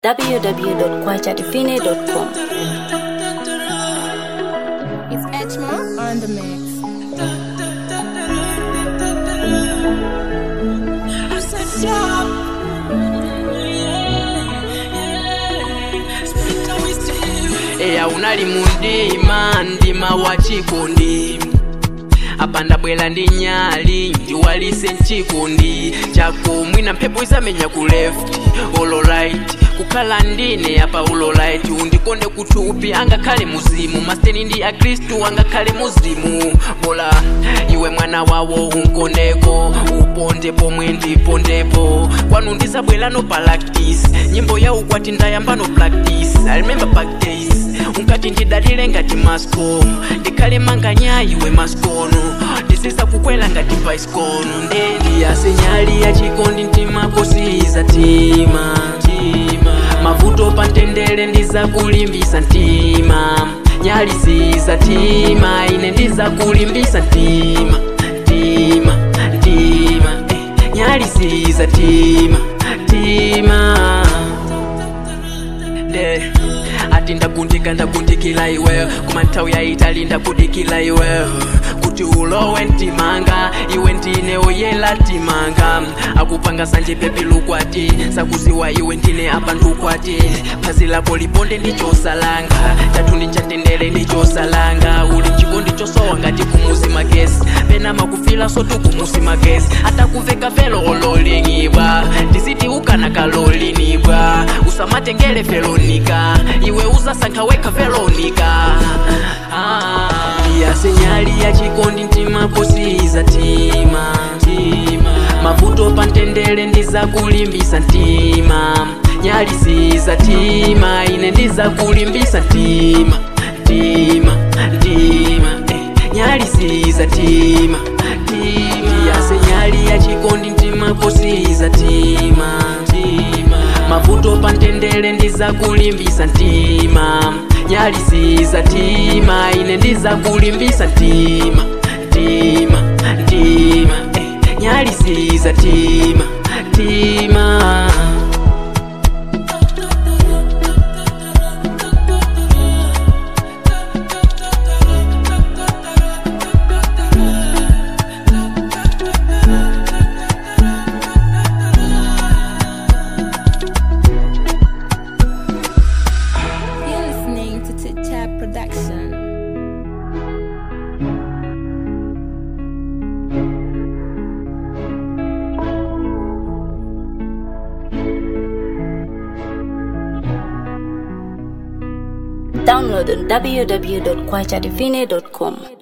www.kwajadifine.com. It's Etchma on the mix. eya unali mundima ndima wa chikondi apa ndabwera ndi nyali ndiwalise mchikondi chako mwina mphepo isamenya ku left olo right kukhala ndine apa ulo right undikonde kuthupi angakhale muzimu masteni ndi akristu angakhale muzimu bola iwe mwana wawo unkondeko uponde pomwe ndipondepo kwanu ndisabwera no practice nyimbo ya ukwati ndayamba no practice i remember back days unkati ndidalire ngati masko ndikhale manganya iwe maskono ndisisa kukwela ngati paiskono nde ndiyasenyali ya chikondi mtima kosiza tima mavuto pa ntendere ndizakulimbisa mtima nyali ziza tima ine ndizakulimbisa mtima mtima mtima eh, nyali ziza tima mtima nde ati ndagundika ndagundikila iwe kuma nthawi yayitali ndakudikila iwe kuti ulowe mtimanga iwe ndine oyela timanga akupanga sanje pepi lukwati sakuziwa iwe ndine apa ndukwati phazi lako liponde ndichosalanga chathu ndichatendere ndichosalanga uli mchikondi chosowa ngati kumuzi magesi pena makufila sotu kumusi magesi atakuveka velo ololingibwa ndisiti ukana kalolinibwa usamatengele felonika iwe uzasankha wekha velonika ah. yasenyali ya chikondi mtima posiza tima mavuto pa ntendere ndizakulimbisa mtima nyali ziza tima ine ndizakulimbisa mtima mtima mtima eh, nyali ziza tima tima yasenyali ya chikondi mtima posiza tima mavuto pa ntendere ndizakulimbisa mtima nyali ziza tima ine ndizakulimbisa mtima mtima mtima eh, nyali ziza tima tima You're listening to Tit Chat Production. Download on www.kwajadifine.com.